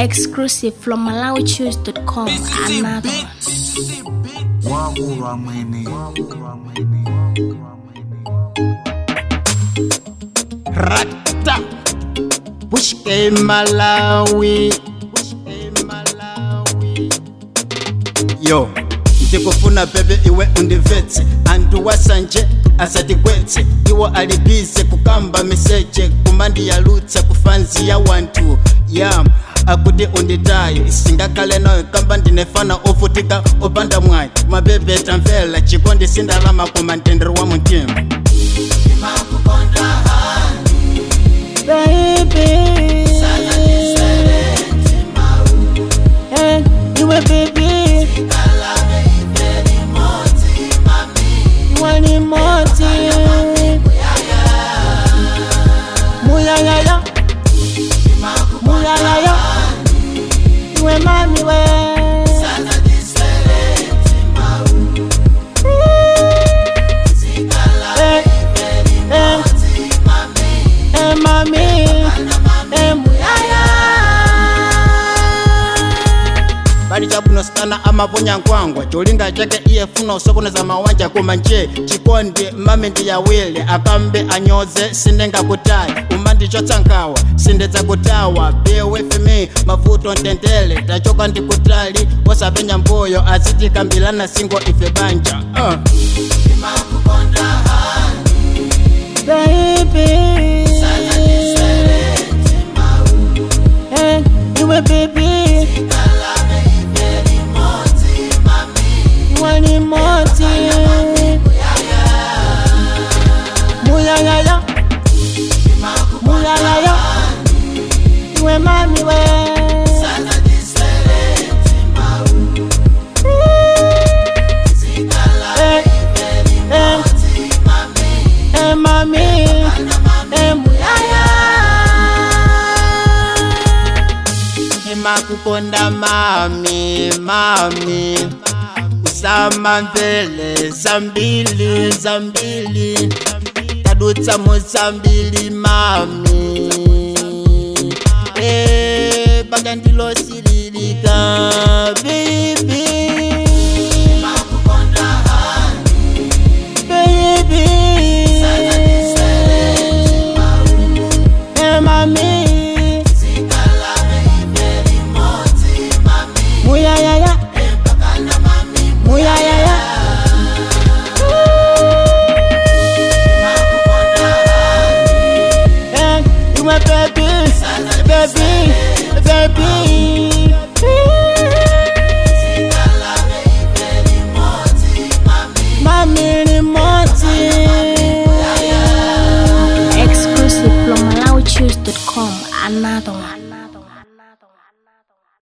Exclusive from MalawiChoose.com. Another one. wakulwa mwene rata pushke malawi Pushke Malawi. yo ndikufuna bebe iwe undivetse anthu wasanje asatigwetse iwo alibize kukamba miseche kumandiyalutsa kufanzi ya wanthu ya akuti unditaye isingakale nayo kamba ndinefana ofutika opanda mwayi mabebe tamvela chikondi sindalama koma mtendere wa mutima baby. Eh, iwe baby. Wani moti. Muyayaya. Muyayaya. Iwe mami we. Eh, eh. Eh, mami. Eh, muyaya. bali chabunosikana amaponya nkwangwa cholinga chake iye funa usokoneza mawanja koma nje chikondi mami ndiyawile akambe anyoze sindingakutayi umandichotsa nkawa sindedzakutawa be with me mavuto ntendele tachoka ndikutali osapenya mbuyo azitikambilana singo ife banja uh. baby. Eh, iwe baby. Wani moti. Muyayaya. Muyayaya. Iwe mami we. Eh, eh. Eh, mami. Eh, muyaya. imakukonda mami mami usama mvele zambili zambili tadutsa muzambili mami Eh, baka ndilosililika bibi Baby. Eh, mami. Muyayaya. Muyayaya. Eh, you my baby, baby, baby. Mami ni moti. Exclusive from MalawiChoose.com. Another one.